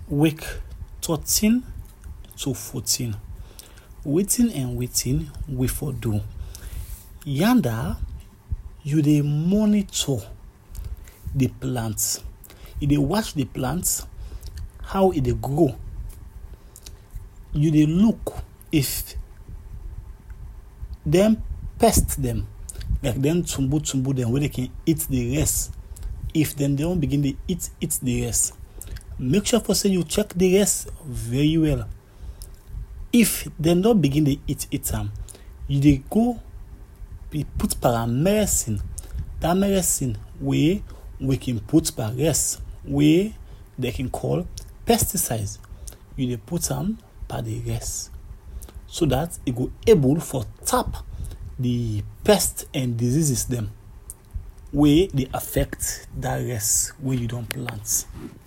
week thirteen to fourteen wetin and wetin we for do yanda you dey monitor the plant you dey watch the plant how e dey grow you dey look if dem pest dem like dem tumbu tumbu dem wey dey can eat the rest if dem don begin dey eat eat the rest make sure for say you check the rest very well if dem don begin dey eat eat am you dey go be put paramedicine that medicine wey we can put per rest wey they can call pesticides you dey put am per the rest so that e go able for tap the pest and diseases dem wey dey affect that rest wey you don plant